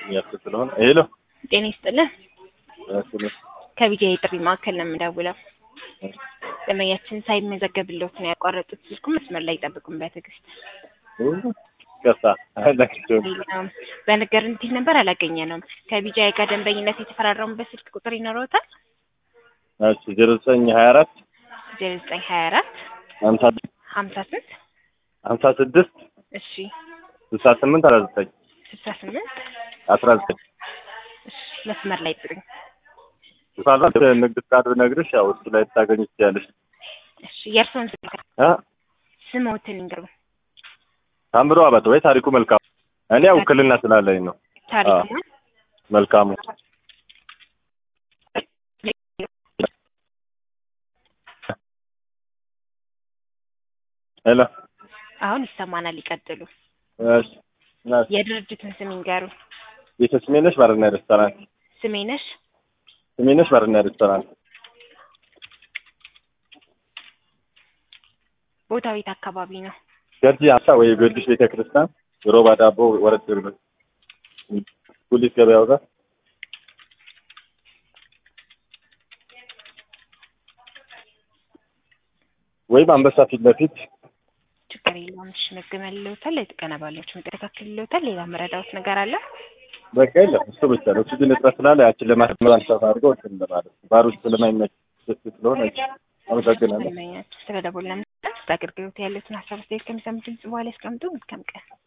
እያልኩ ስለሆነ ሄሎ ጤና ይስጥልን። ስለ ከቢጃ የጥሪ ማዕከል ነው የምደውለው። ደንበኛችን ሳይመዘገብልዎት ነው ያቋረጡት። ስልኩ መስመር ላይ ይጠብቁን በትዕግስት። ቀሳ አላቸው ሌላም በነገር እንዲህ ነበር አላገኘነውም። ከቢጃ ጋር ደንበኝነት የተፈራረሙበት ስልክ ቁጥር ይኖረዎታል? እሺ ዜሮ ዘጠኝ ሀያ አራት ዜሮ ዘጠኝ ሀያ አራት ሀምሳ ሀምሳ ስንት ሀምሳ ስድስት እሺ ስልሳ ስምንት አስራ ዘጠኝ ስልሳ ስምንት አስራ ዘጠኝ እሺ መስመር ላይ ጥሩኝ። ሳላ ንግድ ፍቃድ ብነግርሽ ያው እሱ ላይ ታገኝ ትችያለሽ። እሺ የእርስዎን ስልክ አ ስምዎትን ይንገሩ። ታምሮ አባት ወይ ታሪኩ መልካሙ። እኔ ያው ውክልና ስላለኝ ነው። ታሪኩ አዎ። መልካሙ ሄሎ አሁን ይሰማናል። ይቀጥሉ። እሺ ናት የድርጅቱን ስም ይንገሩ። ቤተ ስሜነሽ ባርና ሬስቶራንት ስሜነሽ ስሜነሽ ባርና ሬስቶራንት ቦታው የት አካባቢ ነው? ገርጂ ሀምሳ ወይ ጊዮርጊስ ቤተ ክርስቲያን ሮባ ዳቦ ወረድ ብሎ ጉሊት ገበያው ጋር ወይም አንበሳ ፊት ለፊት ችግር የለውም። እሺ መገመልለውታል። የጥቀና ባለች መጠረካክልለውታል። ሌላ መረዳዎት ነገር አለ? በቃ የለም እሱ ብቻ ነው። ኦክሲጅን እጥረት ስላለ ያችን ለማስመር አንሳት አድርገው እንትን ለማለት ነው። ባር ውስጥ ስለማይመች ስለሆነ አመሰግናለሁ። ስለደቦልና አገልግሎት ያሉትን ሀሳብ አስተያየት ከሚሰሙ ድምጽ በኋላ ያስቀምጡ። መልካም ቀን